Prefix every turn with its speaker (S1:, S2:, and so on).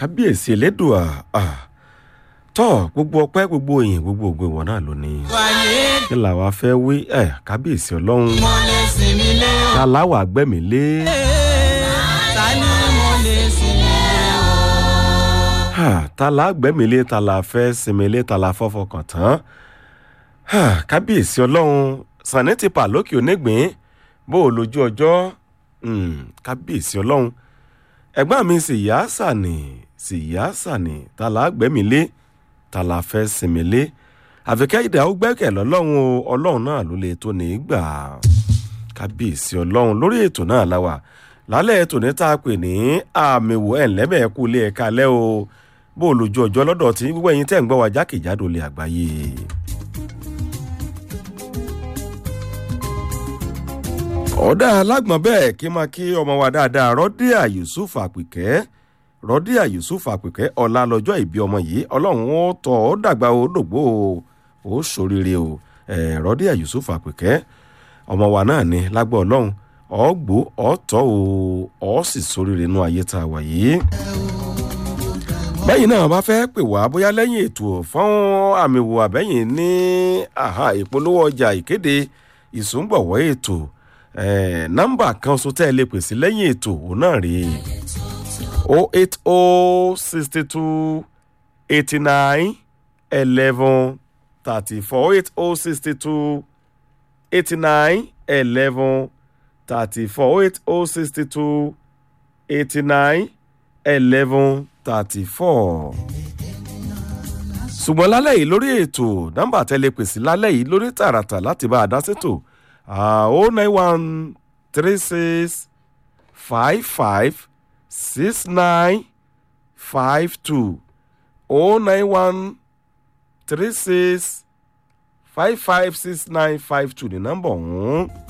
S1: kábíyèsí elédùà ah, tọ́ gbogbo ọpẹ́ gbogbo èyìn gbogbo ògo ìwọ náà ló ní.
S2: wáyé
S1: kí làwa fẹ́ wí ẹ̀ kábíyèsí ọlọ́run
S2: mo lè sinmi lé o.
S1: ta láwà gbẹ̀mí lé
S2: ta ni mo lè sinmi lé o.
S1: Ah, ta la gbẹ̀mí lé ta la fẹ́ sinmi lé ta la fọ́fọ́ kàn tán Ah, kábíyèsí ọlọ́run sànni ti pa lókè onígbín bó o lójú ọjọ́ Hmm, kábíyèsí ọlọ́run ẹ̀gbọ́n mi sì yá sànì sì yá sànì ta la gbẹ̀mí lé ta la fẹ́ sinmi lé àfikẹ́ ìdá ó gbẹ́kẹ̀ lọ́lọ́run o ọlọ́run náà ló lè tó ní í gbà kábíyèsí ọlọ́run lórí ètò náà la wà lálẹ́ ètò ní tá a pè ní àmì wò ẹ̀ ńlẹ́bẹ̀ẹ́ kú ilé ẹ̀ka lẹ́ o bó o lójú ọjọ́ lọ́dọ̀ tí gbogbo ẹ̀yin tẹ̀ ń gbọ́ wa jákèjádò lè àgbáyé. ọ̀dà alágbọ̀n bẹ́ẹ̀ kí máa kí ọmọ wa dáadáa rọ́díà yusuf àpìkẹ́ rọ́díà yusuf àpìkẹ́ ọ̀la lọ́jọ́ ìbí ọmọ yìí ọlọ́run ó tọ́ ó dàgbà ó dògbò ó ó ṣoríire o ẹ̀ rọ́díà yusuf àpìkẹ́ ọmọ wa náà ni lágbọ́ ọlọ́run ọ̀gbó ọ̀tọ̀ o ọ̀ sì ṣoríire inú ayé tá a wà yìí bẹ́yìn náà bá fẹ́ pè wá bóyá lẹ́yìn ètò fún àmì wò àbẹ́yìn ní àhà ìpolówó ọjà ìkéde ìsúngbọ̀wọ́ ètò eh, nọ́mbà kan so tẹ́ ẹ lè pèsè lẹ́yìn ètò òun náà rèé o eight o sixty two eighty nine eleven thirty four o eight o sixty two eighty nine eleven thirty four o eight o sixty two eighty nine eleven thirty four. ṣùgbọ́n lálẹ́ yìí lórí ètò nọ́mbà tẹ́lẹ̀ pèsè lálẹ́ yìí lórí tààràtà láti bá a dá sétò o nine one three six five five six nine five two o nine one three six five five six nine five two ní nọ́mbà ọ̀hún.